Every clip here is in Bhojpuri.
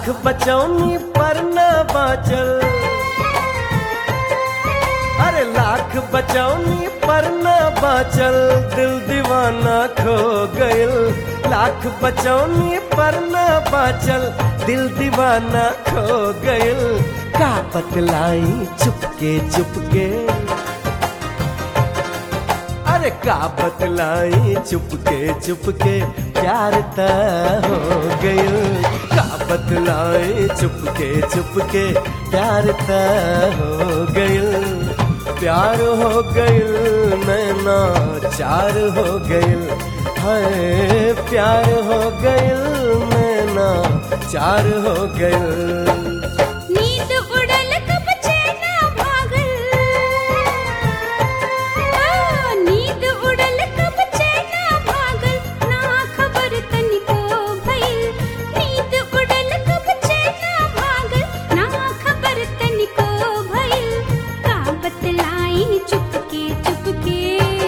लाख बचौनी पर न बाचल अरे लाख बचौनी पर न बाचल दिल दीवाना खो गइल लाख बचौनी पर न बाचल दिल दीवाना खो गइल का बतलाई चुपके चुपके अरे का बतलाई चुपके चुपके प्यार त हो गइल का बतलाई चुपके चुपके प्यार त हो गइल प्यार हो गइल नैना चार हो गइल हाय प्यार हो गइल नैना चार हो गइल नींद उड़ल कब चैन भागल आ, नींद उड़ल कब चैन भागल ना खबर तनिको भइल नींद उड़ल कब चैन भागल ना खबर तनिको भइल का बतलाई चुपके चुपके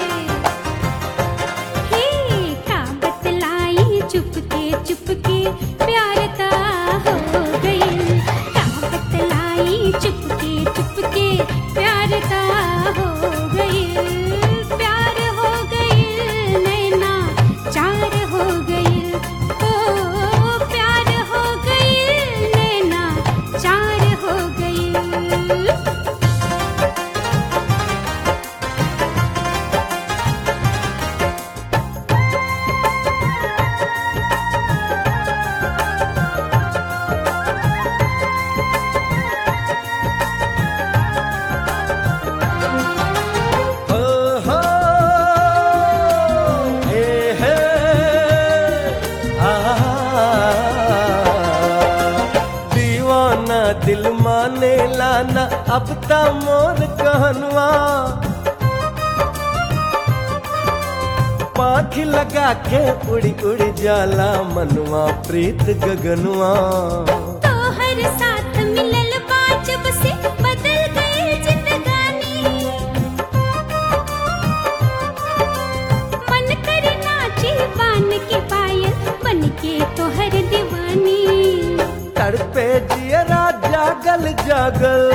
हे का बतलाई चुपके चुपके प्यार ता हो गइल का बतलाई चुपके चुपके प्यार ता हो गइल प्यार हो गइल नैना चार हो गइल ओ प्यार हो गइल नैना चार हो गइल हो हो हे हे आ दीवाना दिल माने लाना अब ता मोर कहनवा पाख लगा के उड़ी उड़ी जाला मनवा प्रीत गगनवा तोहर साथ मिलल बा जब से बदल गई जिंदगानी मन करे नाचे बान के पायल बन के तोहर दीवानी तड़पे जियरा जागल जागल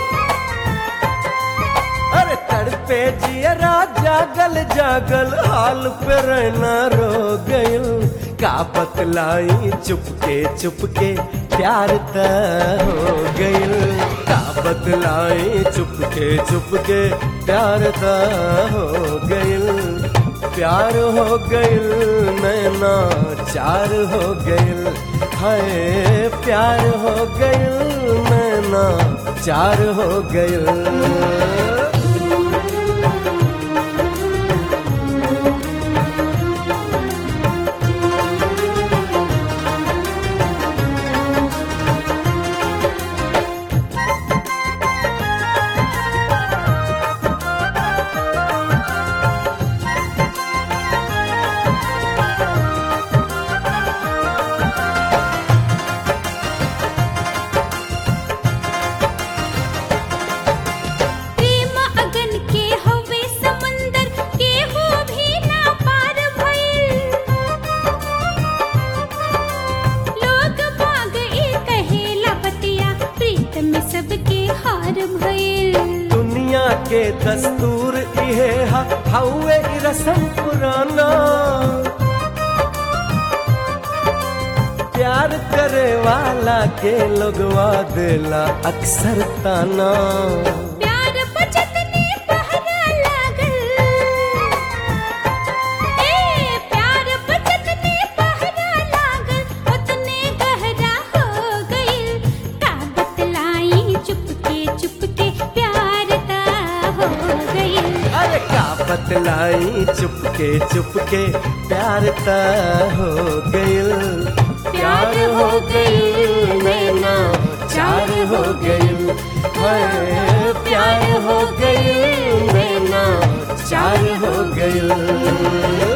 अरे तड़पे जियरा जागल जागल हाल पे रहना रो गइल का बतलाई चुपके चुपके प्यार त हो गइल का बतलाई चुपके चुपके प्यार त हो गइल प्यार हो गइल नैना चार हो गइल हाय प्यार हो गइल नैना चार हो गइल प्रेम अगन के हवे समंदर के हो भी ना पार भइल लोग बाग ए कहेला बतिया प्रीत में सबके हार भइल दुनिया के दस्तूर इहे हा हौवे इ रसम पुराना प्यार करे वाला के लोगवा देला अक्सर ताना प्यार बचत ने पहरा लागल ए प्यार बचत ने पहरा लागल उतने गहरा हो गइल का बतलाई चुपके चुपके प्यार ता हो गइल अरे का बतलाई चुपके चुपके प्यार त हो गइल प्यार हो गइल नैना चार हो गइल हाय प्यार हो गइल नैना चार हो गइल